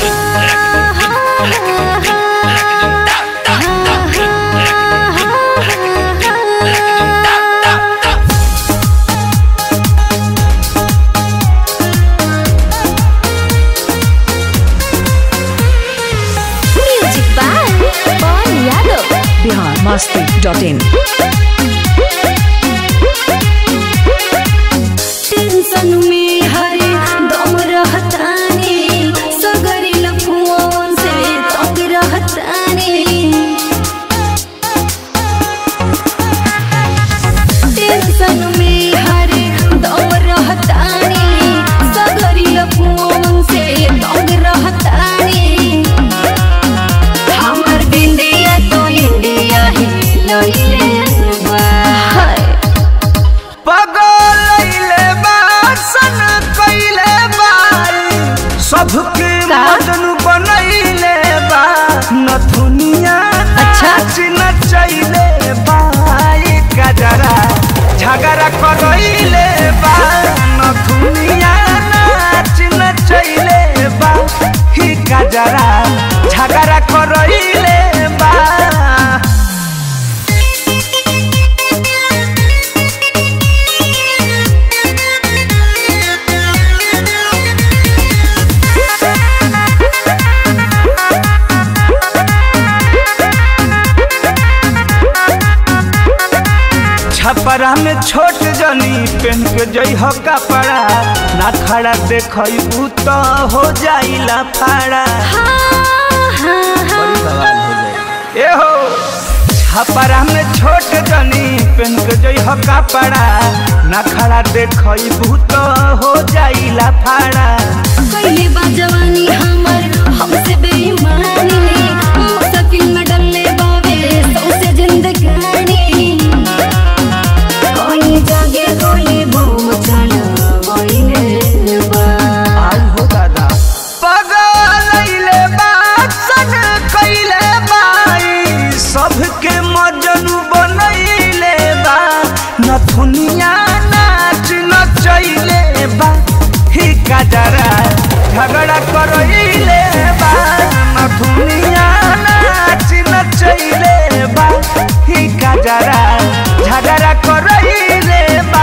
Music by Pawan Yadav Bihar Masti dot in tension में हरे दम रहतानी सगरी लफुआन से तंग रहतानी टेंशन में हरे दम रहतानी सगरी लफुआन से तंग रहतानी हमर बिंदिया तो इंडिया ही लइले बा हाय पगलैले बा सन कैले बा सबके का? मदन बनैले बा नथुनिया अच्छा। नाच नचैले बा ई गजरा झगड़ा करैले बा नथुनिया नाच नचैले बा ई गजरा झगड़ा करैले बा छपरा में छोट जनी पेन के जई हो कपड़ा ना खड़ा देखई तो हो जाइला फाड़ा बड़ी बवाल हो जाए ए हो छपरा में छोट जनी पेन के जई हो कपड़ा ना खड़ा देखई तो हो जाइला फाड़ा कैले बा जवानी हमर हमसे बेईमानी मुश्किल में डलले बावे सौसे जिंदगानी कोई जागे कोई बम चला वही बा आई हो दादा पगलैले बा सन कैले बाई सबके मजनू बनैले बा नथुनिया नाच नचैले बा ही गजरा झगड़ा करैले बा नथुनिया नाच नचैले बा ही गजरा झगड़ा करैले बा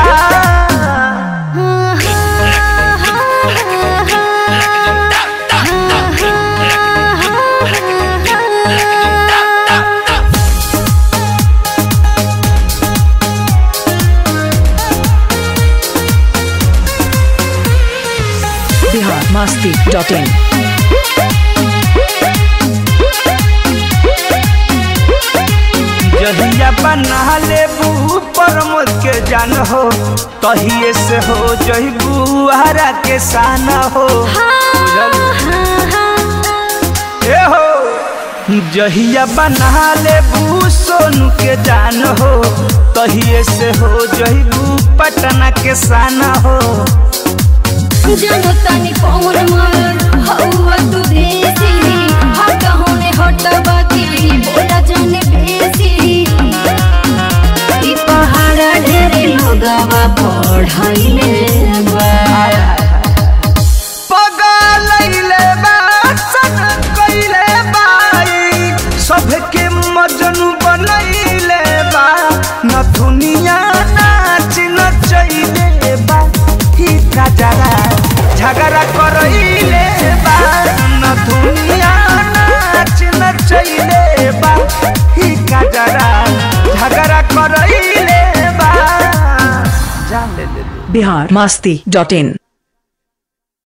बिहार मस्ती डॉट इन जहिया बना लेबू प्रमोद के जान हो तहिए से हो जहिबू हरा के सान हो ए हो जहिया बना लेबू सोनू के जान हो तहिए से हो जहिबू पटना के सान हो जानो तानी पवन मार हवा तू देसी हट होने हट बाकी बोला जाने बेसी ई पहाड़ ढेरे लोगवा पढ़ाइले बा पगलैले बा सन कैले बाई सबके मजनू बनैले बा नथुनिया नाच नचैले बा ही गजरा झगड़ा करैले बा नथुनिया नाच नचैले बा ही गजरा झगड़ा करैले बा जान ले ले बिहार मस्ती डॉट इन